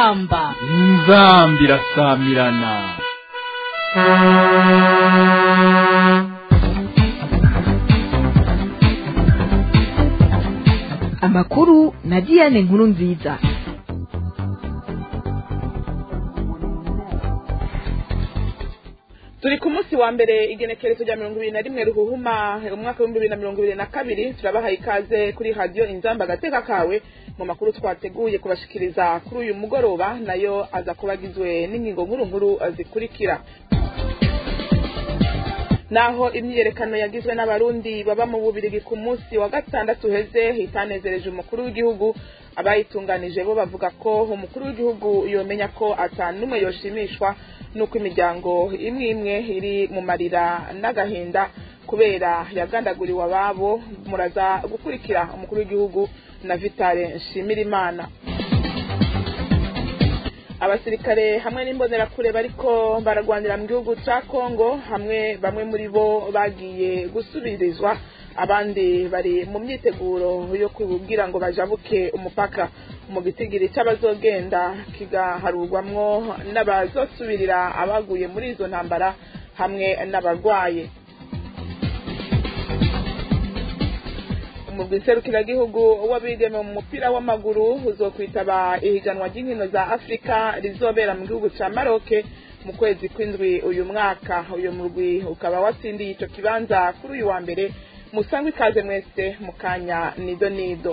inzamba inzambi irasamirana amakuru na diane nkuru nziza turi ku munsi wa mbere igenekerezo rya mirongo ibiri na rimwe ruhuhuma umwaka w'ibihumbi bibiri na mirongo ibiri na kabiri turabahaye ikaze kuri radiyo inzamba agateka kawe mu makuru twateguye kubashikiriza kuri uyu mugoroba nayo aza kuba agizwe n'ingingo nkuru nkuru zikurikira naho imyiyerekano yagizwe n'abarundi baba mu bubirigi ku munsi wa gatandatu uheze hitanezereje umukuru w'igihugu abayitunganije bo bavuga ko umukuru w'igihugu yomenya ko atanumwe yoshimishwa nuko imiryango imwe imwe iri mu marira n'agahinda kubera yagandaguriwe ababo muraza gukurikira umukuru w'igihugu na vitale nshimirimana abasirikare hamwe n'imbonerakure bariko baragwanira mu gihugu ca kongo hamwe bamwe muri bo bagiye gusubirizwa abandi bari mu myiteguro yo kugira ngo bajabuke umupaka mu gitigiri c'abazogenda kigaharurwamwo n'abazosubirira abaguye muri izo ntambara hamwe n'abarwaye umugwi nserukiragihugu w'abigeme mu mupira w'amaguru uzokwitaba ihiganwa ry'inkino za afurika rizobera mu gihugu ca maroke mu kwezi kw'indwi uyu mwaka uyu murwi ukaba watsindiye ico kibanza kuri uyu wa mbere musangwe ikaze mwese mu kanya nido nido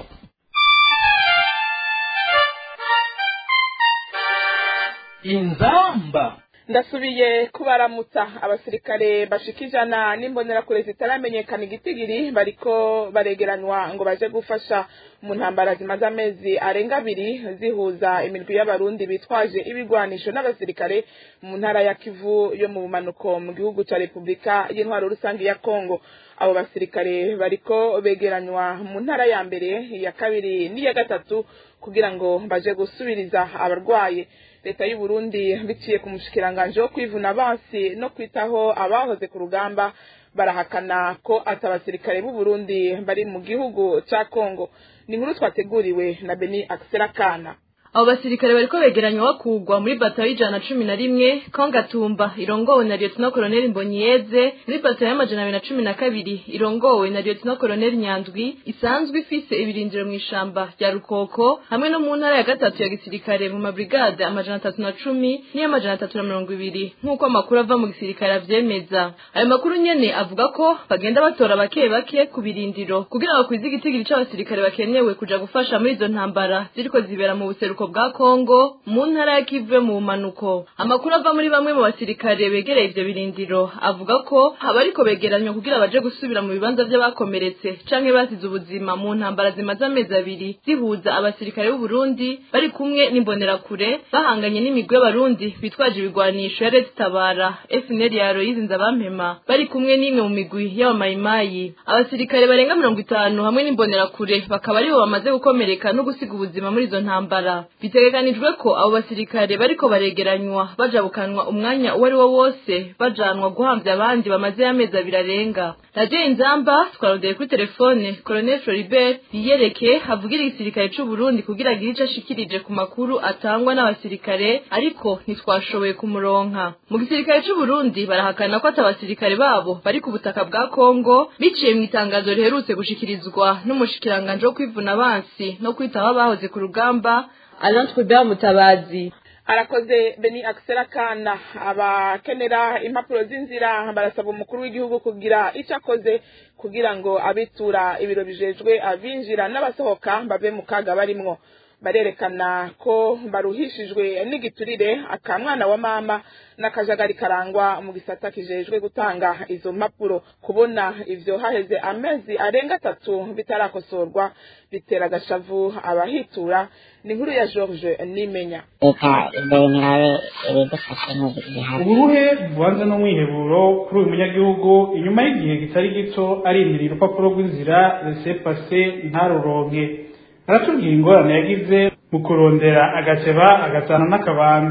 inzamba ndasubiye kubaramutsa abasirikare bashika ijana n'imbonerakure zitaramenyekana igitigiri bariko baregeranywa ngo baje gufasha mu ntambara zimaze amezi arenga abiri zihuza imirwi y'abarundi bitwaje ibigwanisho n'abasirikare mu ntara ya kivu yo mu bumanuko mu gihugu ca repubulika y'intwaro rusange ya kongo abo basirikare bariko begeranywa mu ntara ya mbere iya kabiri n'iya gatatu kugira ngo baje gusubiriza abarwaye leta y'u Burundi biciye ku mushikiranganje wo kwivuna abansi no kwitaho abahoze ku rugamba barahakana ko ati abasirikare b'u Burundi bari mu gihugu ca Kongo ni inkuru twateguriwe na Beni Akserakana abo basirikare bariko begeranywa bakugwa muri batayo y'ijana na cumi na rimwe kongatumba irongowe na lieutenant colonel mbonyiyeze muri batayo y'amajana abiri na cumi na kabiri irongowe na lieutenant colonel nyandwi isanzwe ifise ibirindiro mu ishamba rya rukoko hamwe no mu ntara ya gatatu ya gisirikare mu mabrigade amajana atatu na cumi n'iy'amajana atatu na mirongo ibiri nk'uko amakuru ava mu gisirikare avyemeza ayo makuru nyene avuga ko bagenda batora bake bake ku birindiro kugira ngo kwiza igitigiri c'abasirikare bakenewe kuja gufasha muri izo ntambara ziriko zibera mu buseruko bwa Kongo mu ntara ya Kivu mu bumanuko amakuru ava muri bamwe mu basirikare begereye ivyo birindiro avuga ko abariko begeranywa kugira baje gusubira mu bibanza vy'abakomeretse canke basize ubuzima mu ntambara zimaze amezi abiri zihuza abasirikare b'u Burundi bari kumwe n'imbonerakure bahanganye n'imigwi y'abarundi bitwaje ibigwanisho ya Red Tabara FNL ya Aloyizi Nzabampema bari kumwe n'imwe mu migwi y'abamayimayi abasirikare barenga mirongo itanu hamwe n'imbonerakure bakaba aribo bamaze gukomereka no gusiga ubuzima muri izo ntambara bitegekanijwe ko abo basirikare bariko baregeranywa bajabukanwa umwanya uwo ari wo wose bajanwa guhamvya abandi bamaze amezi abiri arenga radiyo inzamba twarondeye kuri telefone colonel floribert yiyereke avugira igisirikare c'u burundi kugira agire ico ashikirije ku makuru atangwa n'abasirikare ariko ntitwashoboye kumuronka mu gisirikare c'u burundi barahakana ko ati abasirikare babo bari ku butaka bwa kongo biciye mu itangazo riherutse gushikirizwa n'umushikiranganje wo kwivuna abansi no kwitaho abahoze ku rugamba Alain Trubert Mutabazi arakoze beni akisera kana abakenera impapuro z'inzira barasaba umukuru w'igihugu kugira icyo akoze kugira ngo abitura ibiro bijejwe abinjira n'abasohoka bave mu kaga barimwo barerekana ko baruhishijwe n'igiturire akamwana wa mama n'akajagari karangwa mu gisata kijejwe gutanga izo mpapuro kubona ivyo haheze amezi arenga atatu bitarakosorwa bitera agashavu abahitura ni inkuru ya george nimenya leta imbere mirabe ibidufashe nk'igihano uburuhe bubanza n'umwiheburo kuri uyu munyagihugu inyuma y'igihe kitari gito arindiriye urupapuro rw'inzira resepase ntaruronke aratubwira ingorane yagize mu kurondera agateba agatana n'akabando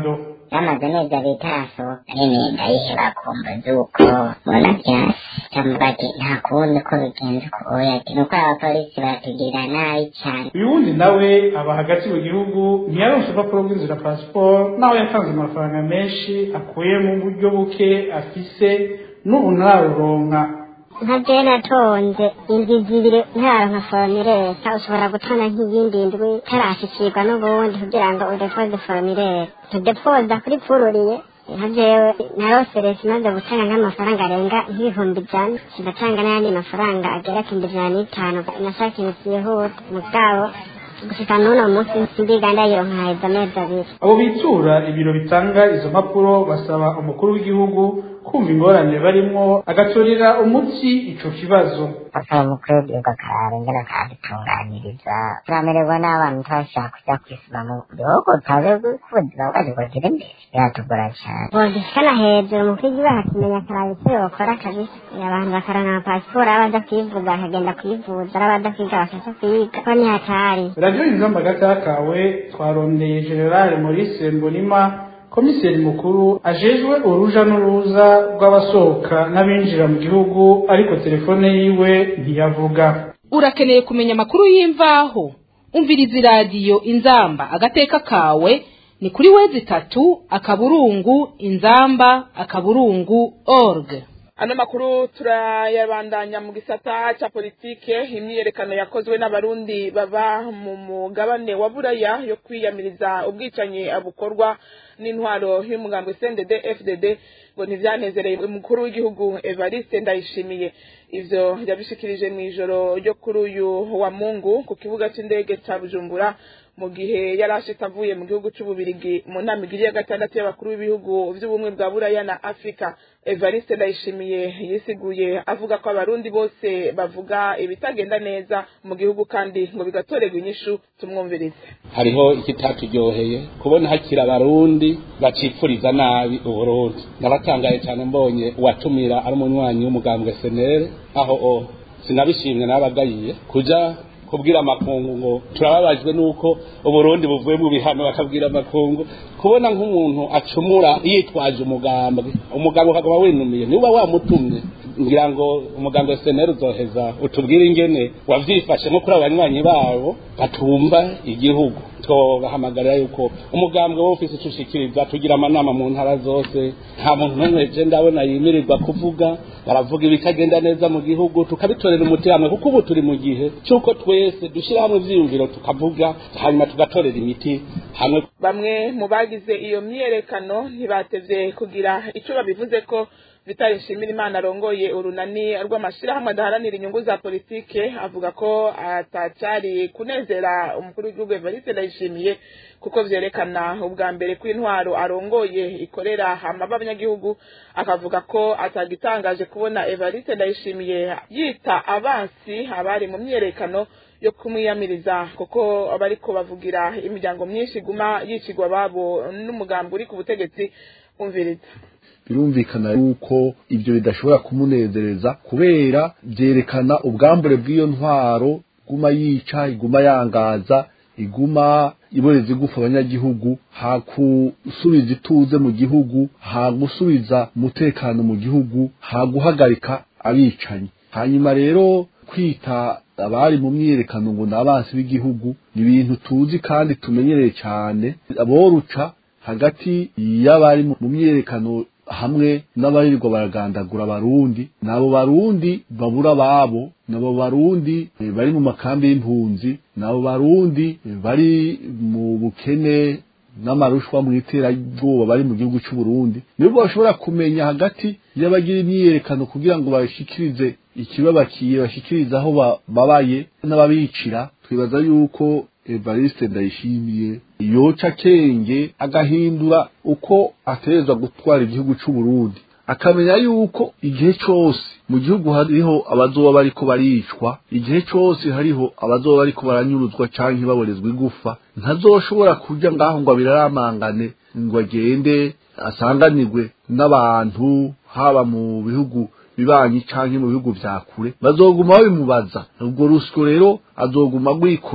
yamaze neza bitarasohoka nyine ndayiheba kumva z'uko mbona byasi ndavuga ati nta kundi ko bigenze uko oya ati nuko abapolisi batugirira nabi cyane uyu wundi nawe aba hagati mu gihugu ntiyaronse urupapuro rw'inzira pasiporo naho yatanze amafaranga menshi akuye mu buryo buke afise n'ubu ntaruronka nka je natonze indwi zibiri ntaronka foromileta ushobora gutonda nk'iyindi ndwi tarashikirwa n'ubundi kugira ngo udepoze foromileta tudepoza kuri pururiye nka jewe narose leta imaze gutanga nk'amafaranga arenga nk'ibihumbi ijana kigatanga n'ayandi mafaranga agera ku bihumbi ijana n'itanu nashaka ikintu cyihuta mugabo gushika n'uno munsi ndiga ndayironka haheze amezi abiri abo bitura ibiro bitanga izo mpapuro basaba umukuru w'igihugu kumva ingorane barimwo agatorera umuti ico kibazo asaba umukuru w'igihugu akaraba ingene akadutunganiriza turamererwa n'abana turashaka kujya kwisima mu gihugu tutazi ko ubuzima bwacu bwagira imbere biratugora cyane bodishikana hejuru umukuru w'igihugu akakimenya akaraba icyo yokora kabisa abantu bakaronka amapasiporo abaza kwivuza bakagenda kwivuza arabaza kwiga bakaja kwiga ko nihatari radiyo inzamba gatakawe twarondeye generale maurice mbonima komiseri mukuru ajejwe uruja n'uruza rw'abasohoka n'abinjira mu gihugu ariko telefone yiwe ntiyavuga urakeneye kumenya amakuru y'imvaho umviriza iradiyo inzamba agateka kawe ni kuri wezi itatu akaburungu inzamba akaburungu org ano makuru turayabandanya mu gisata ca politike imyiyerekano yakozwe n'abarundi baba mu mugabane wa buraya yo kwiyamiriza ubwicanyi bukorwa n'intwaro y'umugambi CNDD FDD ngo ntivyanezereye umukuru w'igihugu Evariste Ndayishimiye ivyo yabishikirije mw'ijoro ryo kuri uyu wa Mungu ku kibuga c'indege ca Bujumbura mu gihe yari ashitse avuye mu gihugu c'ububirigi mu nama igiri ya gatandatu y'abakuru b'ibihugu vy'ubumwe bwa buraya na afurika evariste ndayishimiye yisiguye avuga ko abarundi bose bavuga ibitagenda neza mu gihugu kandi ngo bigatorerwa inyishu tumwumvirize hariho ikitatujyoheye kubona hakiri abarundi bacipfuriza nabi uburundi ndabatangaye cyane mbonye uwatumira ari umunywanyi w'umugambwe senere aho o sinabishimwe n'abagayiye kuja kubwira amakungu ngo turababajwe nuko uburundi buvuye mu bihano bakabwira amakungu kubona nk'umuntu acumura yitwaje umugambwe umugambwe ukaguma winumiye niba wamutumye ngira ngo umugambwe wa seneri uzoheza utubwire ingene wavyifashe nko kuri abanywanyi babo batumva igihugu twobahamagarira yuko umugambwe wo ufise ico ushikiriza tugira amanama mu ntara zose nta muntu n'umwe je ndabona yimirirwa kuvuga baravuga ibitagenda neza mu gihugu tukabitorera umuti hamwe kuko ubu turi mu gihe c'uko twese dushyira hamwe ivyiyumviro tukavuga hanyuma tugatorera imiti hamwe bamwe mu bagize iyo myiyerekano ntibatevye kugira ico babivuze ko Vitali Nshimirimana arongoye urunani rw'amashirahamwe adaharanira inyungu za politike avuga ko atacari kunezera umukuru w'igihugu Evariste Ndayishimiye kuko vyerekana ubwa mbere ko intwaro arongoye ikorera hama b'abanyagihugu akavuga ko atagitangaje kubona Evariste Ndayishimiye yita abansi abari mu myiyerekano yo kumwiyamiriza kuko abariko bavugira imiryango myinshi iguma yicigwa babo n'umugambi uri ku butegetsi umviriza birumvikana yuko ibyo bidashobora kumunezereza kubera byerekana ubwambure bw'iyo ntwaro iguma yica iguma yangaza iguma iboreza igufa abanyagihugu hagusubiza ituze mu gihugu hagusubiza umutekano mu gihugu haguhagarika abicanyi hanyuma rero kwita abari mu myiyerekano ngo ni abansi b'igihugu ni ibintu tuzi kandi tumenyereye cyane aboruca hagati y'abari mu myiyerekano hamwe n'abarirwa baragandagura abarundi nabo barundi babura ababo nabo barundi bari mu makambi y'impunzi nabo barundi bari mu bukene n'amarushwa mu iterabwoba bari mu gihugu cy'u Burundi nibo bashobora kumenya hagati y'abagira imyiyerekano kugira ngo bashikirize ikibabakiye bashikirize aho babaye n'ababicira twibaza yuko Evariste Ndayishimiye yoca kenge agahindura uko aterezwa gutwara igihugu cy'u Burundi akamenya yuko igihe cyose mu gihugu hariho abazoba bariko baricwa igihe cyose hariho abazoba bariko baranyuruzwa canke baborezwa igufa ntazoshobora kuja ngaho ngo abiraramangane ngo agende asanganirwe n'abantu haba mu bihugu bibanyi canke mu bihugu vya kure bazoguma babimubaza ubwo rusyo rero azoguma rwikoreye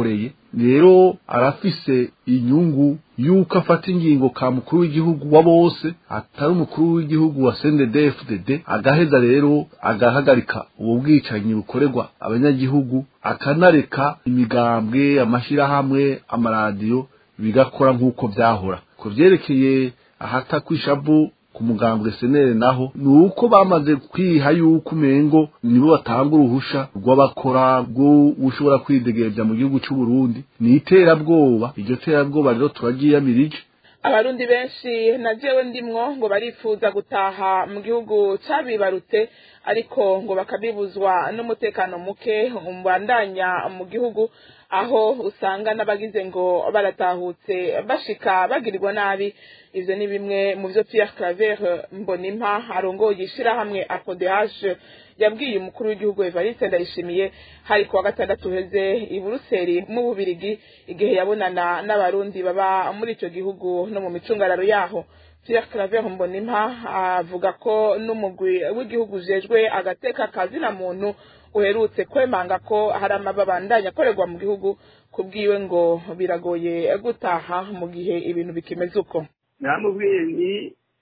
rero arafise inyungu yuko afata ingingo ka mukuru w'igihugu wa bose atari umukuru w'igihugu wa CNDD-FDD agaheza rero agahagarika ubu bwicanyi bukorerwa abanyagihugu akanareka imigambwe amashirahamwe amaradiyo bigakora nk'uko vyahora ku vyerekeye ahata kwishavu ku mugambwe senere naho ni uko bamaze kwiha yuko umengo nibo batanga uruhusha rw'abakora rwo ushobora kwidegereza mu gihugu c'u Burundi ni iterabwoba iryo terabwoba rero turagiyamirije abarundi benshi na jewe ndimwo ngo barifuza gutaha mu gihugu cabibarutse ariko ngo bakabibuzwa n'umutekano muke umbandanya mu gihugu aho usanga n'abagize ngo baratahutse bashika bagirirwa nabi ivyo ni bimwe mu vyo Pierre Claver Mbonimpa arongoye ishirahamwe APODH yabwiye umukuru w'igihugu Evariste Ndayishimiye hari kuwa gatandatu uheze i Buruseli mu Bubirigi igihe yabonana n'abarundi baba muri ico gihugu no mu micungararo yaho Pierre Claver Mbonimpa avuga ko n'umugwi w'igihugu ujejwe agateka kazina muntu uherutse kwemanga ko hari amababandanya akorerwa mu gihugu kubwiwe ngo biragoye gutaha mu gihe ibintu bikimeze uko namubwiye nti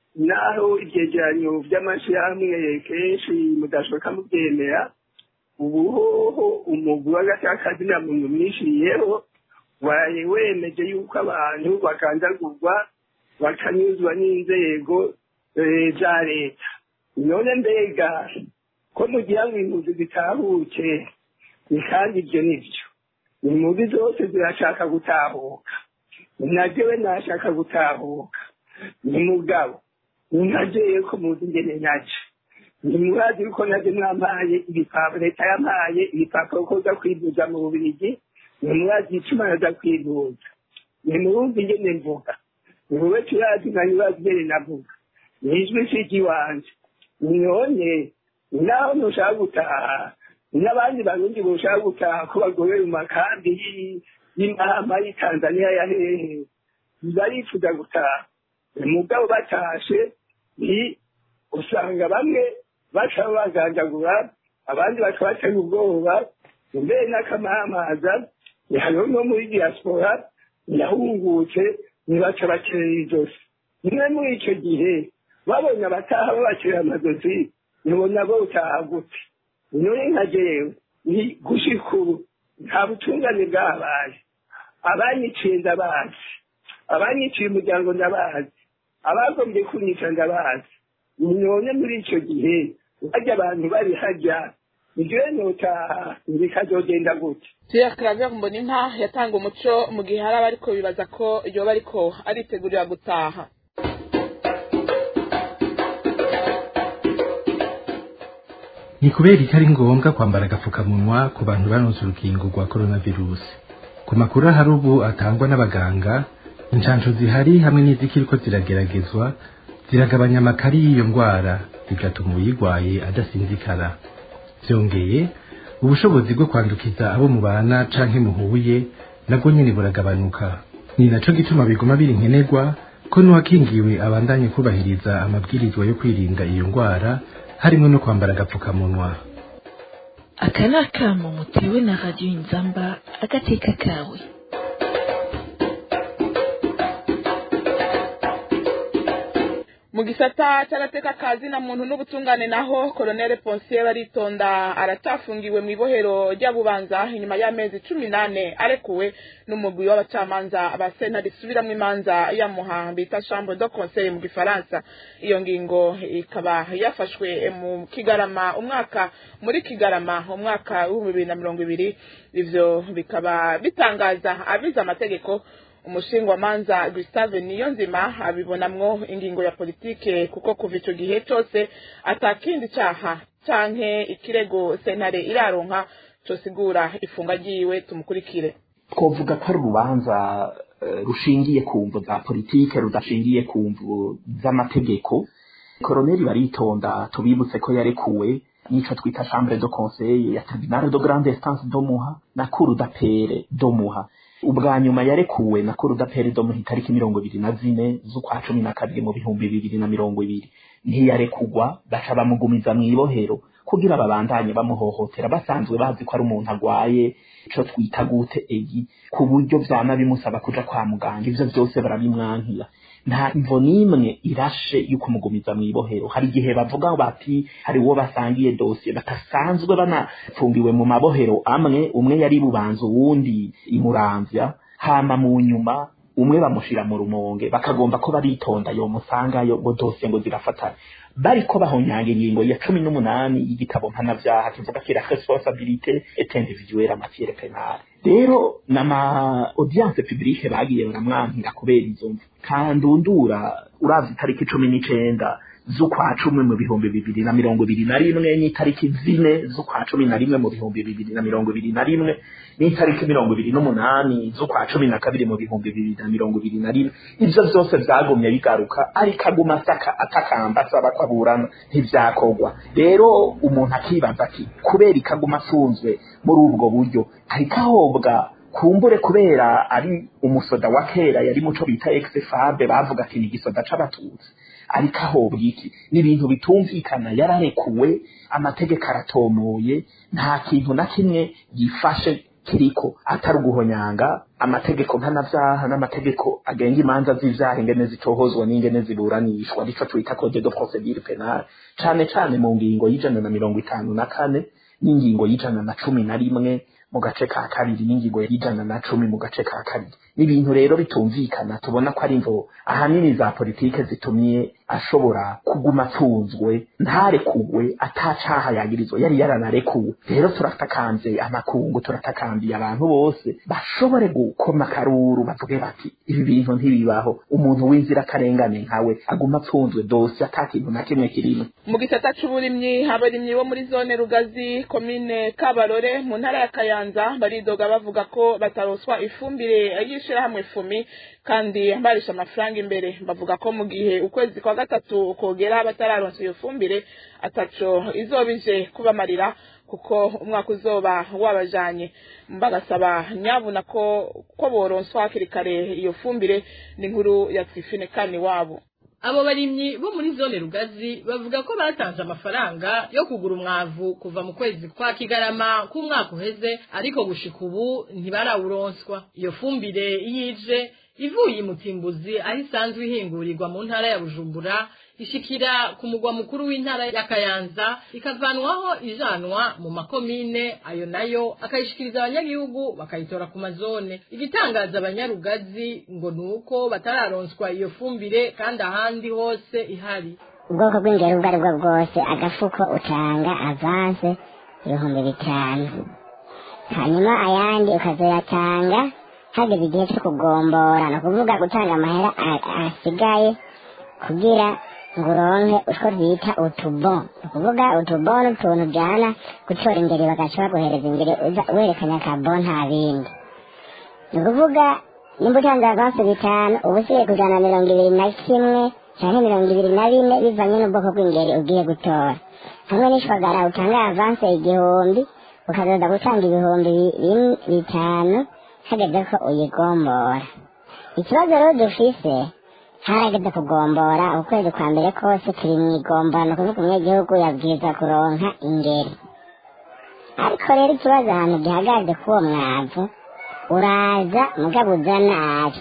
naho ivyegeranyo vy'amashirahamwe kenshi mudashoboka muvyemera ubu hoho umugwi w'agatakazi na muntu mwishiriyeho waraye wemeje yuko abantu bakandagurwa bakanyuzwa n'inzego za leta none mbega ko mugira ngo impunzi zitahuke ni kandi ibyo nibyo impunzi zose zirashaka gutahuka najewe nashaka gutahuka ni mugabo ninajeye ko muzi ingene naje ntimurazi yuko naje mwampaye ibipapuro leta yampaye ibipapuro ko uza kwivuza mu bubirigi ntimurazi icuma naza kwivuza ntimurumva ingene mvuga niwowe turazi nka nibazi ingene navuga nijwi siki wanje none naho ntushaka gutaha n'abandi barundi boshaka gutaha ko bagorewe mu makambi y'imahama y'i tanzaniya ya hehe barifuza gutaha umugabo batashe ni usanga bamwe baca bagandagura abandi baca batega ubwoba mbere n'akamamaza hariho no muri diaspora yahungutse ntibaca bakerera ijosi rimwe muri icyo gihe babonye abataha babakerera amazosi ntibona bo utaha gute none nka jewe ni gushika ubu nta butungane bwabaye abanyiciye ndabazi abanyiciye umuryango ndabazi abagombye kunyica ndabazi none muri icyo gihe bajya abantu bari hajya njyewe notaha bikazogenda gute Pierre Claver Mbonimpa yatanga umuco mu gihe hari abariko bibaza ko yoba ariko aritegurira gutaha ni kubera ko ari ngombwa kwambara agapfukamunwa ku bantu baronse urukingo rwa coronavirus ku makuru ahari ubu atangwa n'abaganga inshansho zihari hamwe n'izikiriko zirageragezwa ziragabanya amakari y'iyo ndwara bigatuma uyirwaye adasinzikara byongeye ubushobozi bwo kwandukiza abo mubana canke muhuye nabwo nyene buragabanuka ni naco gituma biguma biri nkenerwa ko n'uwakingiwe abandanye kubahiriza amabwirizwa yo kwirinda iyo ndwara harimo no kwambara agapfukamunwa aka ni akamo mutewe na radiyo inzamba agateka kawe mu gisata cy'agateka kazi na muntu n'ubutungane naho koloneli ponsiye baritonda aracyafungiwe mu ibohero ry'abubanza inyuma y'amezi cumi n'ane arekuwe n'umugwi w'abacamanza ba sena risubiramwo imanza yamuha bita chambre de conseil mu gifaransa iyo ngingo ikaba yafashwe mu kigarama umwaka muri kigarama umwaka w'ibihumbi bibiri na mirongo ibiri ivyo bikaba bitangaza abize amategeko umushingwamanza Gustave Niyonzima abibonamwo ingingo ya politike kuko kuva ico gihe cose atakindi caha canke ikirego sentare iraronka cosigura ifunga ryiwe tumukurikire twovuga ko ari urubanza rushingiye ku mvu za politike rudashingiye ku mvu z'amategeko koroneli baritonda tubibutse ko yarekuwe nico twita chambre de conseil ya tribunal de grande instance do muha na cour d'appel do muha ubwa nyuma yarekuwe na koruda perido mu itariki mirongo ibiri na zine z'ukwa cumi na kabiri mu bihumbi bibiri na mirongo ibiri ntiyarekugwa baca bamugumiza mu ibohero kugira babandanye bamuhohotera basanzwe bazi ko ari umuntu agwaye ico twita gute egi ku buryo vyama bimusaba kuja kwa muganga ivyo vyose barabimwankira nta imvo n'imwe irashe yo kumugumiza mu ibohero hari igihe bavuga bati hari uwo basangiye dosiye batasanzwe banapfungiwe mu mabohero amwe umwe yari bubanza uwundi imuramvya hama mu nyuma umwe bamushira mu rumonge bakagomba ko baritonda yo musangayo ngo dosiye ngo zirafatana bariko bahonyanga ingingo ya cumi n'umunani y'igitabo mpanavyaha kivuga kira responsabilité et individuelle en matière pénale rero nama audience publique bagiye baramwankira kubera izo mvu kandundura uravye itariki cumi n'icenda z'ukwa cumi mu bihumbi bibiri na mirongo ibiri na rimwe n'itariki zine z'ukwa cumi na rimwe mu bihumbi bibiri na mirongo ibiri na rimwe n'itariki mirongo ibiri n'umunani z'ukwa cumi na kabiri mu bihumbi bibiri na mirongo ibiri na rimwe ivyo vyose vyagumye bigaruka ariko aguma asaka atakamba asaba ko aburana ntivyakorwa rero umuntu akibaza ati kubera ikaguma afunzwe muri ubwo buryo ariko ahobwa kumbure kubera ari umusoda wa kera yari muco bita ex-fabe bavuga ati ni igisoda c'abatutsi ariko ahobwa iki ni ibintu bitumvikana yararekuwe amategeko aratomoye nta kintu na kimwe gifashe kiriko atari uguhonyanga amategeko mpanavyaha n'amategeko agenga imanza z'ivyaha ingene zitohozwa n'ingene ziburanishwa nico twita code de procedure penale cane cane mu ngingo y'ijana na mirongo itanu na kane n'ingingo y'ijana na cumi na rimwe mu gace ka kabiri n'ingingo y'ijana na cumi mu gace ka kabiri n'ibintu rero bitumvikana tubona ko ari imvo ahanini za politike zitumye ashobora kuguma afunzwe ntarekugwe atacaha yagirizwa yari yaranarekuwe rero turatakanze amakungu turatakambiye abantu bose bashobore gukoma akaruru bavuge bati ibi bintu ntibibaho umuntu w'inzirakarengane nkawe aguma apfunzwe dose ata kintu na kimwe kirimo mu gisata c'uburimyi abarimyi bo muri zone rugazi komine kabarore mu ntara ya kayanza baridoga bavuga ko bataroswa ifumbire y'ishirahamwe fumi kandi barisha amafaranga imbere bavuga ko mu gihe ukwezi kwa gatatu kogera batararonsa iyo fumbire ataco izoba ije kubamarira kuko umwaka uzoba wabajanye bagasaba nyabuna ko ko boronswa hakiri kare iyo fumbire ni inkuru ya twifine kani wabo abo barimyi bo muri zone rugazi bavuga ko batanze amafaranga yo kugura umwavu kuva mu kwezi kwa kigarama k'umwaka uheze ariko gushika ubu ntibarawuronswa iyo fumbire yije ivuye imutimbuzi aho isanzwe ihingurirwa mu ntara ya bujumbura ishikira ku mugwa mukuru w'intara ya kayanza ikavanwaho ijanwa mu makomine ayo nayo akayishikiriza abanyagihugu bakayitora ku mazone igitangaza abanyarugazi ngo ni uko batararonswa iyo fumbire kandi ahandi hose ihari ubwoko bw'ingero ubwo ari bwo bwose agafuko utanga avanse ibihumbi bitanu hanyuma ayandi ukazoyatanga hageze igihe cyo kugombora ni ukuvuga gutanga amahera asigaye kugira ngo uronke utwo bita utubo ni ukuvuga utubo ni utuntu ujyana gutora ingeri bagaca baguhereza ingeri werekanya akabo nta bindi ni ukuvuga nimba utanze avansi bitanu uba usigaye kujana mirongo ibiri na kimwe cyangwa mirongo ibiri na bine bivanye n'ubwoko bw'ingeri ugiye gutora hamwe n'ishwagara utanga avansi igihumbi ukazoza gutanga ibihumbi bitanu hageze ko uyigombora ikibazo rero dufise harageze kugombora ukwezi kwa mbere kose turi mu igombora ni ukuvuga umunyagihugu yabwiza kuronka ingeri ariko rero ikibazo ahantu gihagaze k'uwo mwavu uraza mugabo uza nabi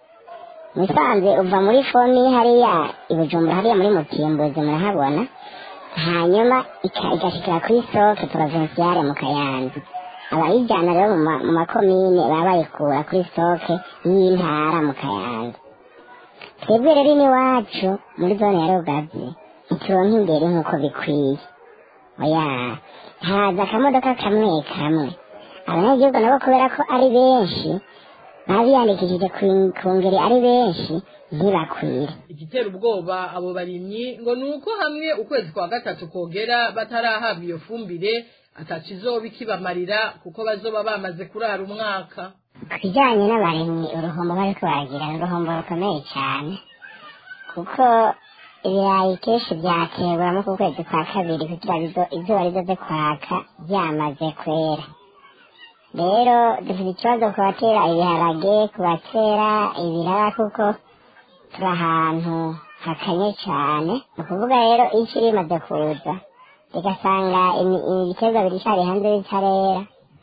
musanze uva muri fomi hariya ibujumbura hariya muri mutimbuzi murahabona hanyuma igashikira kuri soke provinciale mu kayanza abayijyana rero mu makomine baba bayikura kuri soke y'intara mu kayanza twebwe rero n'iwacu muri zone ya rugazi ntituronka imbere nk'uko bikwiye oya haza akamodoka kamwe kamwe abanyagihugu nabo kubera ko ari benshi baba biyandikishije ku ngeri ari benshi ntibakwire igitera ubwoba abo barimyi ngo ni uko hamwe ukwezi kwa gatatu kogera batarahabwa iyo fumbire atakizoba ikibamarira kuko bazoba bamaze kurara umwaka ku kijyanye n'abarimyi uruhombo bariko baragira ni uruhombo rukomeye cyane kuko ibirayi kenshi byaterwamo ku kwezi kwa kabiri kugira izuba rizoze kwaka byamaze kwera rero dufite ikibazo ku batera ibiharage ku batera ibiraya kuko turi ahantu hakanye cyane ni ukuvuga rero isi rimaze kuza rigasanga imi- ibiterwa biricari hanze bitarera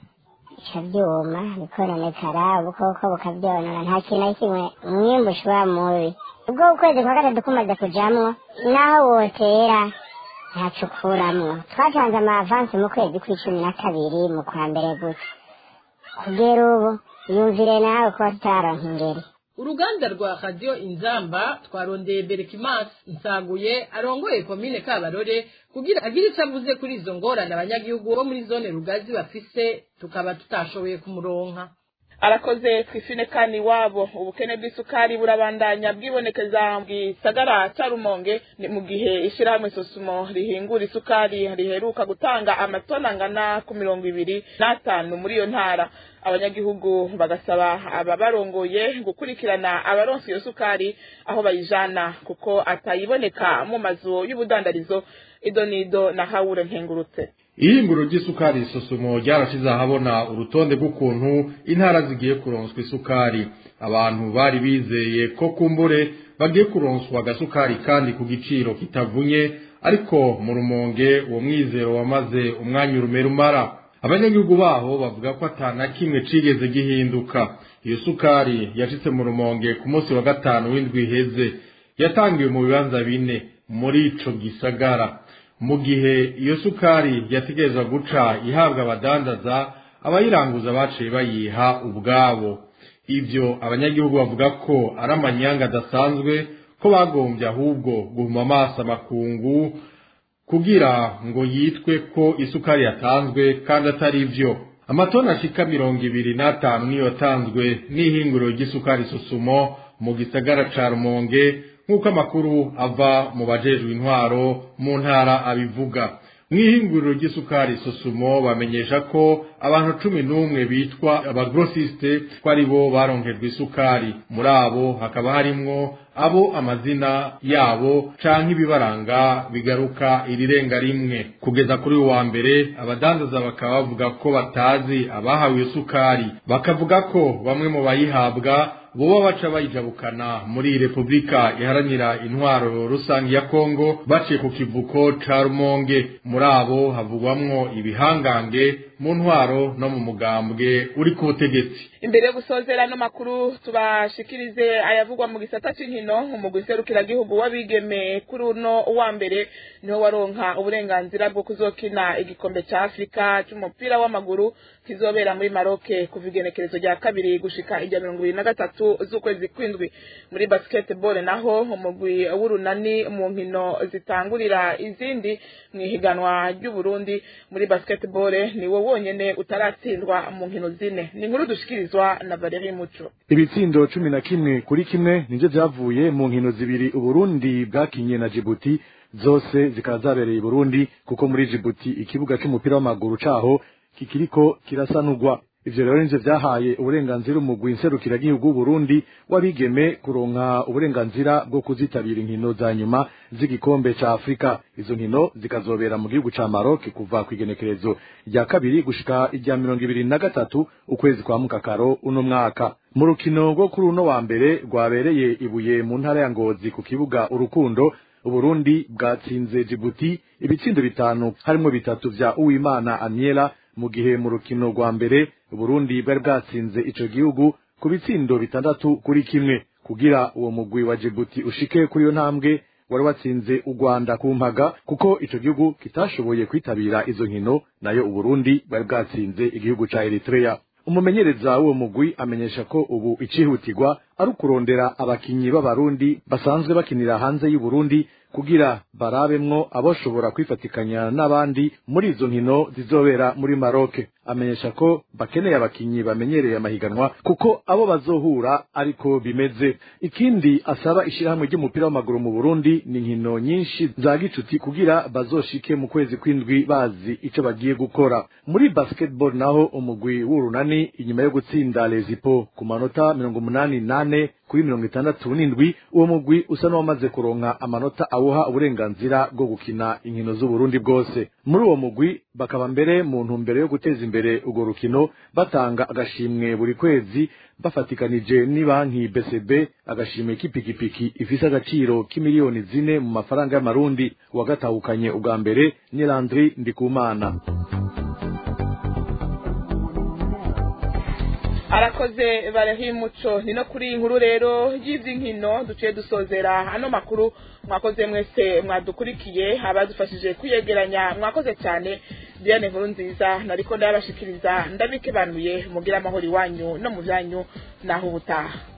bica byuma bikononekara ubukoko bukabyonona nta kintu na kimwe umwimbu ushobora mubi ubwo ukwezi kwa gatatu kumaze kujamwo naho wotera ntacukuramwo twatanze amavansi mu kwezi kw'icumi na kabiri mu kwa mbere gutya kugera ubu yumvire nawe kuba tutaronka ingeri uruganda rwa radiyo inzamba twarondeye berekimasi nsaguye arongoye komine kabarore kugira agire icyo avuze kuri izo ngorane abanyagihugu bo muri zone rugazi bafise tukaba tutashoboye kumuronka arakoze twifine kani wabo ubukene bw'isukari burabandanya bwibonekeza mu gisagara ca rumonge ni mu gihe ishirahamwe sosumo rihingura isukari riheruka gutanga amatoni angana ku mirongo ibiri n'atanu muri iyo ntara abanyagihugu bagasaba ababarongoye gukurikirana abaronse iyo sukari aho bayijana kuko atayiboneka mu mazu y'ubudandarizo idonido na hawure nkengurutse ihinguro ry'isukari isusumo ryarashize ahabona urutonde rw'ukuntu intara zigiye kuronswa isukari abantu bari bizeye ko kumbure bagiye kuronswa agasukari kandi ku giciro kitavunye ariko mu rumonge uwo mwizero wamaze umwanya urumera umara abanyagihugu baho bavuga ko atana kimwe cigeze gihinduka iyo sukari yashitse mu rumonge ku munsi wa gatanu w'indwi iheze yatangiwe mu bibanza bine muri ico gisagara mu gihe iyo sukari yategerezwa guca ihabwa abadandaza abayiranguza baciye bayiha ubwabo ivyo abanyagihugu bavuga ko ari amanyanga adasanzwe ko bagombye ahubwo guhuma amaso amakungu kugira ngo yitwe ko isukari yatanzwe kandi atari vyo amatoni ashika mirongo ibiri n'atanu niyo yatanzwe n'ihinguriro ry'isukari susumo mu gisagara ca rumonge nk'uko amakuru ava mu bajejwe intwaro mu ntara abivuga mu ihinguriro ry'isukari susumo bamenyesha ko abantu cumi n'umwe bitwa abagrosiste ko ari bo baronkejwe isukari muri abo hakaba harimwo abo amazina yabo canke ibibaranga bigaruka irirenga rimwe kugeza kuri uwa mbere abadandaza bakaba bavuga ko batazi abahawe iyo sukari bakavuga ko bamwe mu bayihabwa boba baca bayijabukana muri repubulika iharanira intwaro rusange ya kongo baciye ku kivuko ca rumonge muri abo havugwamwo ibihangange mu ntwaro no mu mugambwe uri ku butegetsi imbere yo gusozera ano makuru tubashikirize ayavugwa mu gisata c'inkino umugwi serukiragihugu w'abigeme kuri uno wa mbere niho waronka uburenganzira bwo kuzokina igikombe ca afurika c'umupira w'amaguru kizobera muri maroke kuva igenekerezo rya kabiri gushika irya mirongo ibiri na gatatu z'ukwezi kw'indwi muri basketball naho umugwi w'urunani mu nkino zitangurira izindi mu ihiganwa ry'uburundi muri basketball niwo wonyene utaratsindwa mu nkino zine ni inkuru dushikirizwa na Valerie Muco ibitsindo cumi na kimwe kuri kimwe nivyo vyavuye mu nkino zibiri uburundi bwakinye na jibuti zose zikaba zabereye i burundi kuko muri jibuti ikibuga c'umupira w'amaguru caho kikiriko kirasanurwa ivyo rero nivyo vyahaye uburenganzira umugwi nserukiragihugu w'uburundi w'abigeme kuronka uburenganzira bwo kuzitabira inkino za nyuma z'igikombe ca afurika izo nkino zikazobera mu gihugu ca maroc kuva kw'igenekerezo rya kabiri gushika irya mirongo ibiri na gatatu ukwezi kwa mukakaro uno mwaka mu rukino rwo kuri uno wa mbere rwabereye ibuye mu ntara ya ngozi ku kibuga urukundo uburundi bwatsinze jibuti ibitsindo bitanu harimwo bitatu vya uwimana aniela mu gihe mu rukino rwa mbere uburundi bwari bwatsinze ico gihugu ku bitsindo bitandatu kuri kimwe kugira uwo mugwi wa jibuti ushike kuri iyo ntambwe wari watsinze u rwanda ku mpaga kuko ico gihugu kitashoboye kwitabira izo nkino nayo uburundi bwari bwatsinze igihugu ca eritrea umumenyereza w'uwo mugwi amenyesha ko ubu icihutirwa ari ukurondera abakinyi b'abarundi basanzwe bakinira hanze y'uburundi kugira barabemwo aboshobora kwifatikanya n'abandi muri izo nkino zizobera muri maroke amenyesha ko bakeneye abakinyi bamenyereye amahiganwa kuko abo bazohura ariko bimeze ikindi asaba ishirahamwe ry'umupira w'amaguru mu burundi ni inkino nyinshi za gicuti kugira bazoshike mu kwezi kw'indwi bazi ico bagiye gukora muri basketball naho umugwi w'urunani inyuma yo gutsinda lezipo ku manota mirongo umunani n'ane n'ane kuri mirongo itandatu n'indwi uwo mugwi usa n'uwamaze kuronka amanota awuha uburenganzira bwo gukina inkino z'uburundi bwose muri uwo mugwi bakaba mbere mu ntumbero yo guteza imbere urwo rukino batanga agashimwe buri kwezi bafatikanije n'ibanki bcb agashimwe k'ipikipiki ifise agaciro k'imiliyoni zine mu mafaranga y'amarundi uwagatahukanye ubwa mbere ni landri ndikumana arakoze barahimuco ni no kuri iyi nkuru rero y'iby'inkino duciye dusozera ano makuru mwakoze mwese mwadukurikiye abadufashije kwiyegeranya mwakoze cyane diane nkuru nziza nariko ndabashikiriza ndabikebanuye mugira amahoro iwanyu no mu byanyu naho ubutaha